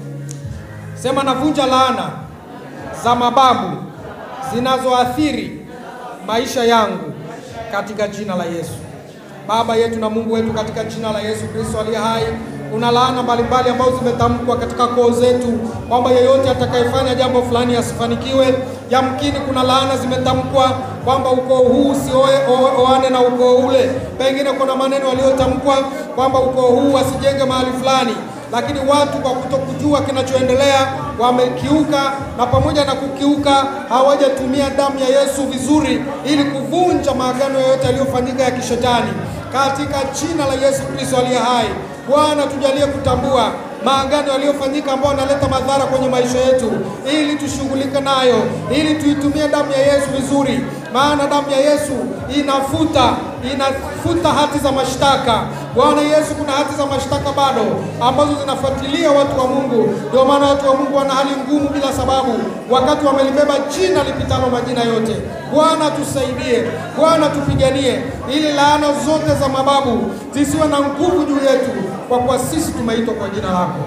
Sema, navunja laana za mababu zinazoathiri maisha yangu katika jina la Yesu. Baba yetu na Mungu wetu, katika jina la Yesu Kristo aliye hai, kuna laana mbalimbali ambazo zimetamkwa katika koo zetu kwamba yeyote atakayefanya jambo fulani asifanikiwe. Yamkini kuna laana zimetamkwa kwamba ukoo huu usioe o- oane na ukoo ule. Pengine kuna maneno yaliyotamkwa kwamba ukoo huu asijenge mahali fulani lakini watu kwa kutokujua kinachoendelea wamekiuka, na pamoja na kukiuka hawajatumia damu ya Yesu vizuri ili kuvunja maagano yoyote yaliyofanyika ya kishetani. Katika jina la Yesu Kristo aliye hai, Bwana tujalie kutambua maagano yaliyofanyika ambayo yanaleta madhara kwenye maisha yetu, ili tushughulike nayo, ili tuitumie damu ya Yesu vizuri, maana damu ya Yesu inafuta inafuta hati za mashtaka. Bwana Yesu, kuna hati za mashtaka bado ambazo zinafuatilia watu wa Mungu. Ndio maana watu wa Mungu wana hali ngumu bila sababu, wakati wamelibeba jina lipitalo majina yote. Bwana tusaidie, Bwana tupiganie, ili laana zote za mababu zisiwe na nguvu juu yetu, kwa kuwa sisi tumeitwa kwa jina lako.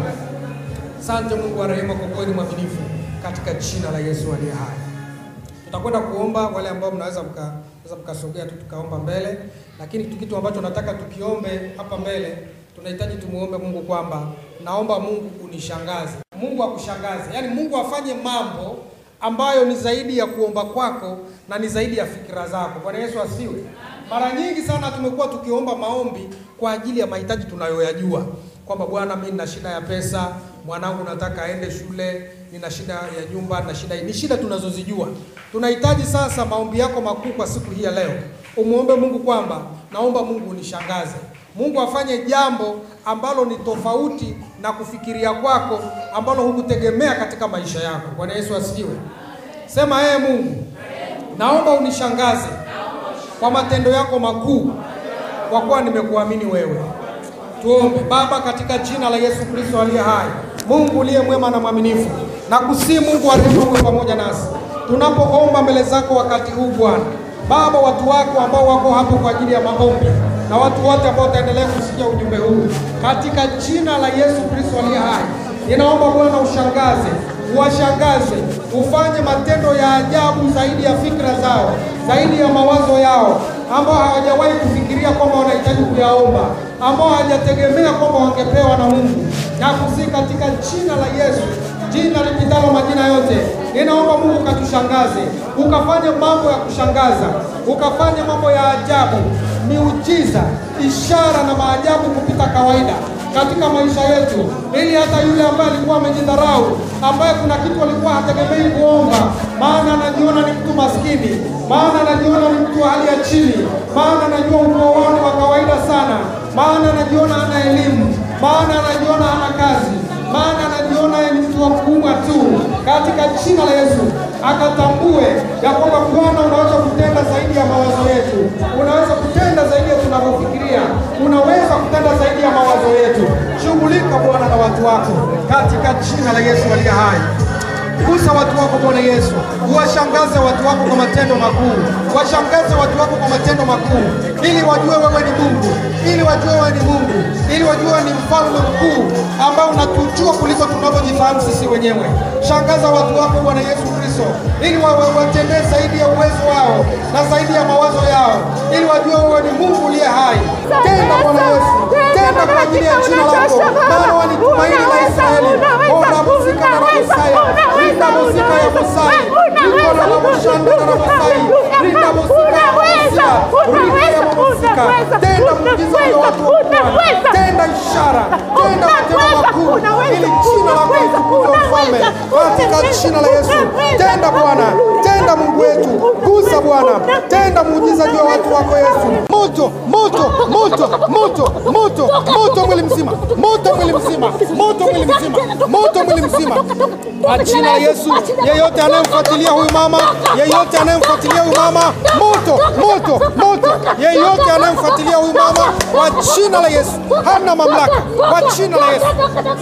Asante Mungu wa rehema, kwa kweli mwaminifu, katika jina la Yesu aliye hai. Tutakwenda kuomba. Wale ambao mnaweza mka mnaweza mkasogea tu tukaomba mbele, lakini tu kitu ambacho nataka tukiombe hapa mbele, tunahitaji tumuombe Mungu kwamba naomba Mungu unishangaze, Mungu akushangaze, yaani Mungu afanye mambo ambayo ni zaidi ya kuomba kwako na ni zaidi ya fikira zako. Bwana Yesu asiwe. Mara nyingi sana tumekuwa tukiomba maombi kwa ajili ya mahitaji tunayoyajua kwamba Bwana, mimi nina shida ya pesa, mwanangu nataka aende shule, nina shida ya nyumba na shida hii. Ni shida tunazozijua. Tunahitaji sasa maombi yako makuu kwa siku hii ya leo, umwombe Mungu kwamba naomba Mungu unishangaze, Mungu afanye jambo ambalo ni tofauti na kufikiria kwako ambalo hukutegemea katika maisha yako. Bwana Yesu asifiwe. Sema ee Mungu, naomba unishangaze kwa matendo yako makuu, kwa kuwa nimekuamini wewe. Tuombe. Baba, katika jina la Yesu Kristo aliye hai, Mungu uliye mwema na mwaminifu, na kusii Mungu wa rehema uwe pamoja nasi tunapoomba mbele zako wakati huu Bwana. Baba, watu wako ambao wako hapo kwa ajili ya maombi na watu wote ambao wataendelea kusikia ujumbe huu, katika jina la Yesu Kristo aliye hai, ninaomba Bwana ushangaze, uwashangaze, ufanye matendo ya ajabu zaidi ya fikra zao, zaidi ya mawazo yao ambao hawajawahi kufikiria kwamba wanahitaji kuyaomba, ambao hawajategemea kwamba wangepewa na Mungu. Na kusi katika jina la Yesu, jina lipitalo majina yote, ninaomba Mungu katushangaze, ukafanye mambo ya kushangaza, ukafanye mambo ya ajabu, miujiza, ishara na maajabu kupita kawaida katika maisha yetu, ili hata yule ambaye alikuwa amejidharau, ambaye kuna kitu alikuwa hategemei kuomba, maana anajiona ni mtu maskini, maana anajiona ni mtu wa hali ya chini, maana anajua ukoo wao ni wa kawaida sana, maana anajiona hana elimu, maana anajiona hana kazi, maana anajiona yeye ni mtu wa kuumwa tu, katika jina la Yesu akatambue ya kwamba Bwana unaweza kutenda zaidi ya mawazo yetu, unaweza kutenda zaidi ya tunavyofikiria, unaweza kutenda zaidi ya mawazo yetu. Shughulika Bwana na watu wako katika jina la Yesu aliye hai. Gusa watu wako Bwana Yesu, uwashangaze watu wako kwa matendo makuu, washangaze watu wako kwa matendo makuu, ili wajue wewe ni Mungu, ili wajue wewe ni Mungu, ili wajue wewe ni mfalme mkuu ambao unatujua kuliko tunavyojifahamu sisi wenyewe. Shangaza watu wako Bwana Yesu Kristo, ili wawe watendee zaidi ya uwezo wao na zaidi ya mawazo yao, ili wajue wewe ni Mungu uliye hai. Tenda Bwana Yesu, tenda kwa ajili ya jina lako, maana walitumaini la Israeli. Ona muzika na Mosaya, rinda muzika ya Mosai, rikola la mushanda na Mosai, rinda muzika ya Mosia, rinda ya muzika. Tenda muujiza kwa watu wa Bwana, tenda ishara, tenda matendo makuu, ili jina lako litukuzwe mfalme, katika jina la Yesu. Tenda Bwana, tenda Mungu wetu, gusa Bwana, tenda muujiza juu ya watu wako Yesu. Moto, moto, moto, moto, moto, moto mwili mzima, moto mwili mzima, moto mwili mzima, moto mwili mzima, kwa jina la Yesu. Yeyote anayemfuatilia huyu mama, yeyote anayemfuatilia huyu mama, moto, moto, moto, yeyote anayemfuatilia huyu mama, kwa jina la Yesu, hana mamlaka, kwa jina la Yesu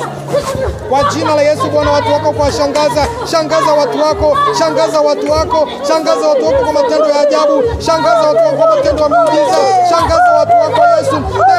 kwa jina la Yesu Bwana, watu wako kuwashangaza. Shangaza watu wako, shangaza watu wako, shangaza watu wako kwa matendo ya ajabu, shangaza watu wako kwa matendo ya miujiza, shangaza watu wako Yesu, tenda matendo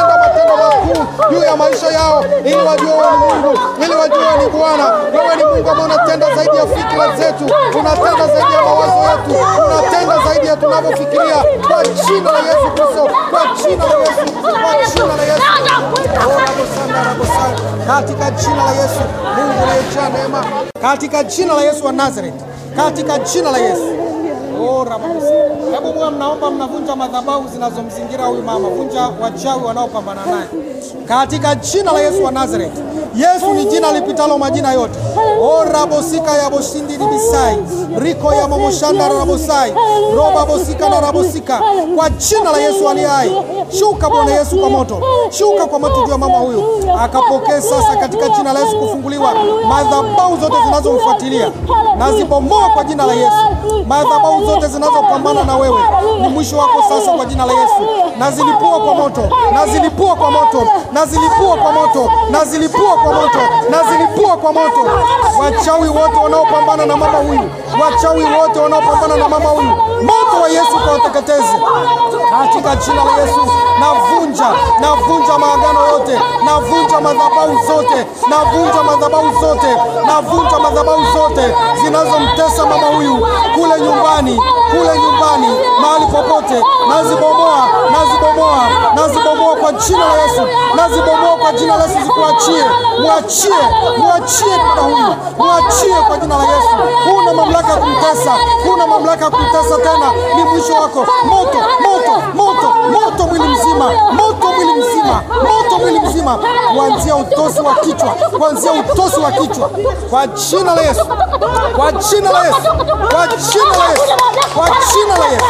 matendo makuu juu ya maisha yao, ili wajue wewe ni Mungu, ili wajue wewe ni Bwana. Wewe ni Mungu ambaye unatenda zaidi ya fikra zetu, unatenda zaidi ya mawazo yetu, unatenda zaidi ya tunavyofikiria, kwa jina la Yesu Kristo, kwa jina la Yesu, kwa jina la Yesu. Oh, rabosanda, rabosanda. Katika jina la Yesu, Mungu uliyejaa neema, katika jina la Yesu wa Nazareth, katika jina la Yesu. Oh, rabosa. Hebu mwe mnaomba mnavunja madhabahu zinazomzingira huyu mama, vunja wachawi wanaopambana naye katika jina la Yesu wa Nazareth. Yesu ni jina lipitalo majina yote. O rabosika ya boshindi libisai riko ya momoshanda rabosai roba bosika na rabosika kwa jina la Yesu aliye hai. Shuka Bwana Yesu kwa moto, shuka kwa moto juu ya mama huyu, akapokee sasa katika jina la Yesu kufunguliwa madhabahu zote zinazomfuatilia nazibomoa kwa jina la Yesu. Madhabahu zote zinazopambana na wewe ni mwisho wako sasa kwa jina la Yesu. Nazilipua kwa moto, nazilipua kwa moto, nazilipua kwa moto, nazilipua kwa moto, nazilipua kwa moto. Wachawi wote wanaopambana na mama huyu, wachawi wote wanaopambana na mama huyu, moto wa Yesu kawateketeze katika jina la Yesu. Navunja, navunja maagano yote, navunja madhabahu zote, navunja madhabahu zote, navunja madhabahu zote zinazomtesa mama huyu kule nyumbani, kule nyumbani, mahali popote, nazibomoa, nazibomoa, nazibomoa kwa jina la Yesu, nazibomoa kwa jina la Yesu, zikuachie, mwachie, mwachie dada huyu, mwachie kwa jina la Yesu. Huna mamlaka ya kumtesa, huna mamlaka ya kumtesa tena, ni mwisho wako. Moto, moto, moto, moto mwili mzima, moto mwili mzima, moto mwili mzima, kuanzia utosi wa kichwa, kuanzia utosi wa kichwa, kwa jina la Yesu, kwa jina la Yesu, kwa jina la Yesu, kwa jina la Yesu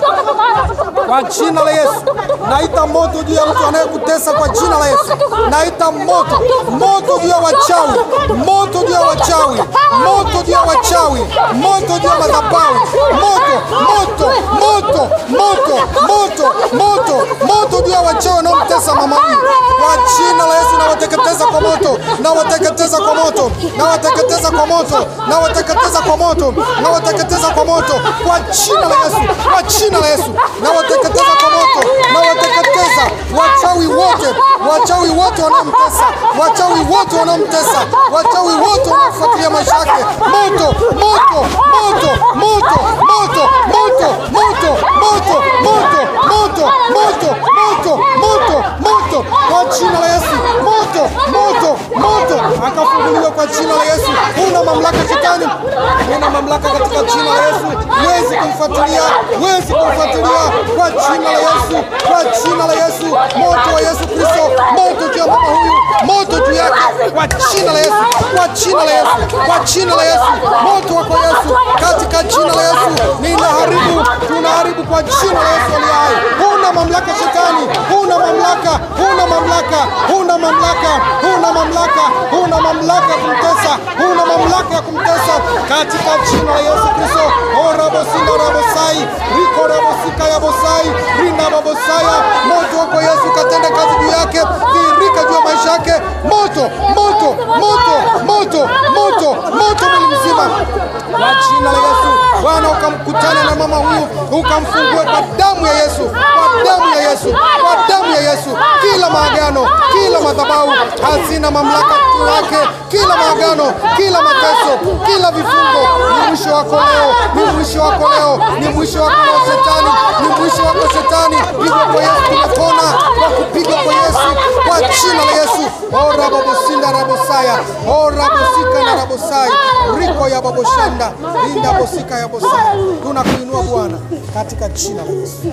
kwa jina la Yesu. Naita moto juu ya mtu anayekutesa kwa jina la Yesu. Naita moto, moto juu ya wachawi, moto juu ya wachawi, moto juu ya wachawi, moto juu ya madhabahu, moto, moto, moto, moto, moto, moto, moto juu ya wachawi wanaomtesa mama huyu kwa jina la Yesu. Nawateketeza kwa moto, nawateketeza kwa moto, nawateketeza kwa moto, nawateketeza kwa moto, nawateketeza kwa moto kwa jina la Yesu, kwa jina la Yesu nawateketeza kwa moto, nawateketeza wachawi wote, wachawi wote wanaomtesa, wachawi wote wanaomtesa, wachawi wote wanaofuatilia maisha yake. Moto, moto, moto, moto, moto, moto, moto, moto, moto, moto, moto, moto, moto, moto, kwa jina la Yesu, moto, moto, moto, akafunguliwa kwa jina la Yesu. Una mamlaka shetani, una mamlaka katika jina la Yesu. Wezi kumfuatilia, wezi kumfuatilia kwa jina la Yesu, kwa jina la Yesu. Moto wa Yesu Kristo, moto juu ya mama huyu, moto juu yake, kwa jina la Yesu, kwa jina la Yesu, kwa jina la Yesu. Moto wako Yesu, katika jina la Yesu ninaharibu, tunaharibu kwa jina la Yesu aliye hai. Huna mamlaka shetani, huna mamlaka, huna mamlaka, huna mamlaka, huna mamlaka, huna mamlaka ya kumtesa, huna mamlaka ya kumtesa katika jina la Yesu Kristo. Orabosinda rabosai riko rabosika ya bosai rinda babosaya. Moto wako Yesu katende kazi juu yake, dhihirika juu ya maisha yake. Moto, moto, moto, moto, moto, moto mwili mzima kwa jina la Yesu. Bwana ukamkutana na mama huyu, ukamfungue kwa damu ya Yesu, kwa damu ya Yesu, kwa damu ya Yesu. Kila maagano, kila madhabahu hazina mamlaka juu yake, kila maagano, kila mateso, kila vifungo, ni mwisho wako leo, ni mwisho wako leo, ni mwisho wako leo shetani, ni mwisho wako shetani. Hivyo kwa Yesu tumepona kwa kupigwa kwa Yesu, kwa jina la Yesu. O rabobosinda rabosaya, o rabosika na rabosai, riko ya baboshanda, linda bosika ya bosaya. Tunakuinua Bwana katika jina la Yesu,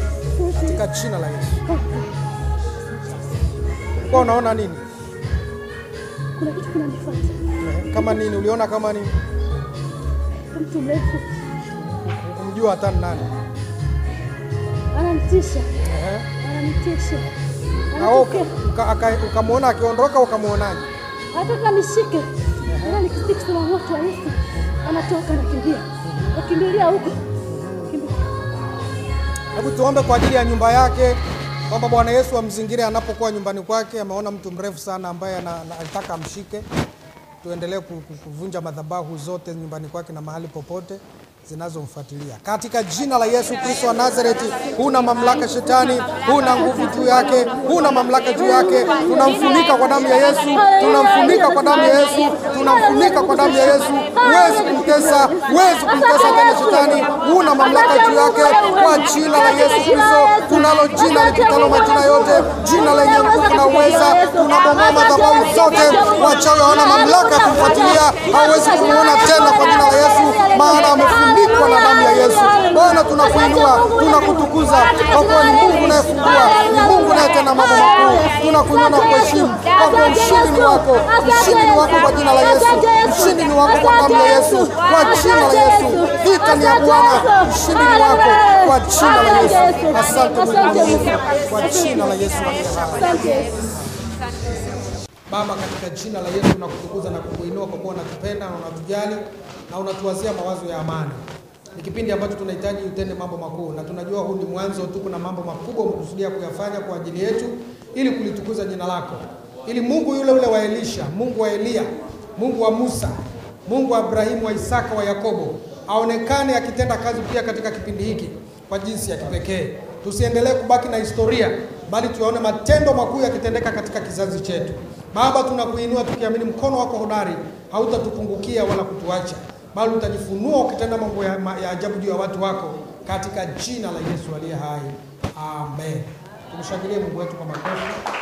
katika jina la Yesu. Kwa unaona nini? Kuna kitu kinanifuata, Kama nini? Uliona kama nini? mtu mrefu Kumjua hata ni nani? ananitisha, Ehe. ananitisha, Na wewe anatokea, uka- aka- ukamwona akiondoka, ukamwonaje? anataka nishike, ila nikisikia kusema moto wa Yesu, anatoka anakimbia, nakimbilia huko, kimbia Hebu tuombe kwa ajili ya nyumba yake, kwamba Bwana Yesu amzingire anapokuwa nyumbani kwake. Ameona mtu mrefu sana ambaye ana- ana- anataka amshike. Tuendelee ku- ku- kuvunja madhabahu zote nyumbani kwake na mahali popote, zinazomfuatilia katika jina la Yesu Kristo wa Nazareti. Huna mamlaka shetani, huna nguvu juu yake, huna mamlaka juu yake. Tunamfunika kwa damu ya Yesu, tunamfunika kwa damu ya Yesu, tunamfunika kwa damu ya Yesu. Huwezi kumtesa, huwezi kumtesa tena shetani, huna mamlaka juu yake kwa jina la Yesu Kristo. Tunalo jina lipitalo majina yote, jina lenye nguvu na uweza. Tunabomoa madhabahu zote, wachawi hawana mamlaka ya kumfuatilia, hauwezi kumuona tena kwa jina la Yesu, maana amefunikwa na damu ya Yesu. Bwana, tunakuinua, tunakutukuza kwa kuwa ni Mungu unayefungua, ni Mungu unayetenda mambo makuu. Tunakuinua na kuheshimu kwa kuwa ushindi ni wako, ushindi ni wako kwa jina la Yesu, ushindi ni wako kwa damu ya Yesu, kwa jina la Yesu. Vita ni ya Bwana, ushindi ni wako kwa jina la Yesu. Asante Mungu mwaminifu, kwa jina la Yesu aliye hai. Baba, katika jina la Yesu tunakutukuza na kukuinua kwa kuwa unatupenda na unatujali na unatuwazia mawazo ya amani. Ni kipindi ambacho tunahitaji utende mambo makuu, na tunajua huu ni mwanzo tu. Kuna mambo makubwa umekusudia kuyafanya kwa ajili yetu ili kulitukuza jina lako, ili Mungu yule ule wa Elisha, Mungu wa Eliya, Mungu wa Musa, Mungu wa Ibrahimu, wa Isaka, wa Yakobo aonekane akitenda kazi pia katika kipindi hiki kwa jinsi ya kipekee. Tusiendelee kubaki na historia, bali tuyaone matendo makuu yakitendeka katika kizazi chetu. Baba, tunakuinua tukiamini mkono wako hodari hautatupungukia wala kutuacha, bali utajifunua ukitenda mambo ya, ma- ya ajabu juu ya watu wako katika jina la Yesu aliye hai, amen. Tumshangilie Mungu wetu kwa makofi.